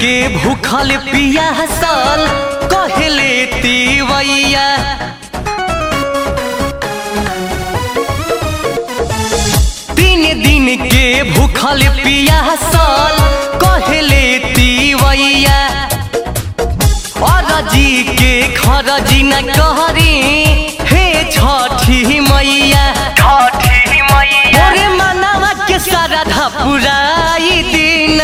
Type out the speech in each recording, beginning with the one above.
के भूखल पियासल कहले तीवैया तीन दिन के भूखल पियासल कहले तीवैया अरजी के खरजी न कहरी हे छठी मैया छठी मैया ओरे मनवा के सारा धपुराई दिन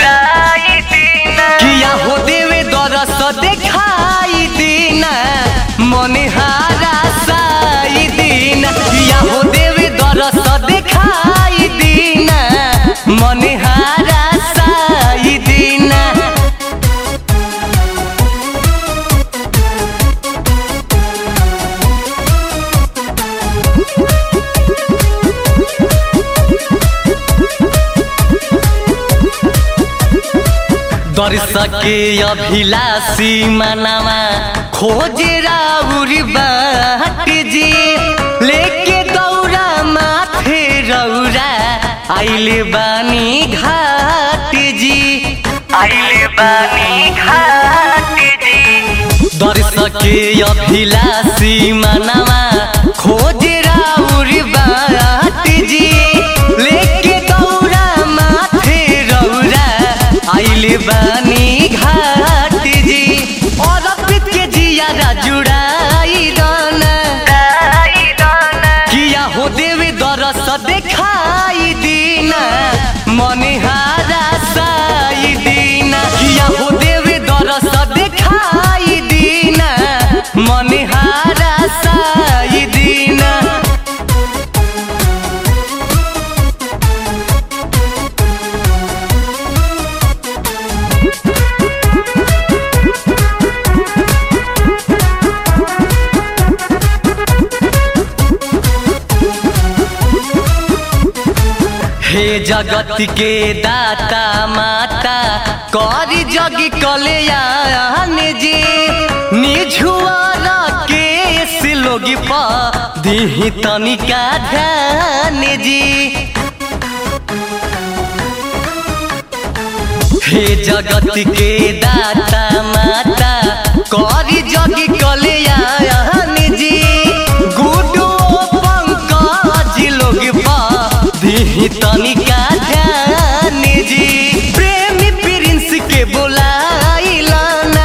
किया हो देवे दरस देखाई दिन मने हारा साई दिन किया हो देवे दरस देखाई दिन मने हारा साई दिन दर्शके अभिलाषी मनामा खोजे राउर बाट जी लेके दौरा माथे रौरा आइले बानी घाट जी आइले बानी घाट जी दर्शके अभिलाषी मनामा खोजे राउर बाट जी लेके दौरा माथे रौरा आइले बानी घाट जी और पित के जिया जुड़ाई दाना किया हो देवे दरस देखाई दीना मने हारा साई दीना किया हो देवे दरस देखाई दीना मने हारा साई दीना हे जगत के दाता माता कर जग कल्याण जी निझुआरा के सिलोगी पा दीही तनिका ध्यान जी हे जगत के दाता माता कर जग कल्याण जी गुडो पंकज लोग पा दीही तनिका ध्यान जी प्रेमी प्रिंस के बोलाइलाना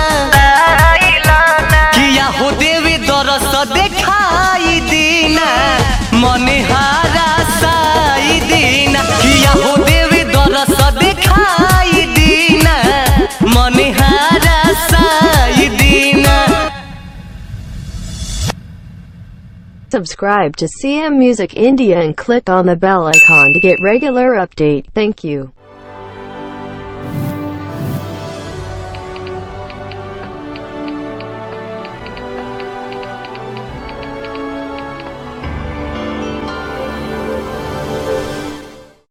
किया हो देवे दरस देखाई दीना मने हारा साई दीना किया हो देवे दरस देखाई दीना मने हारा साई दीना Subscribe to CM Music India and click on the bell icon to get regular update. Thank you.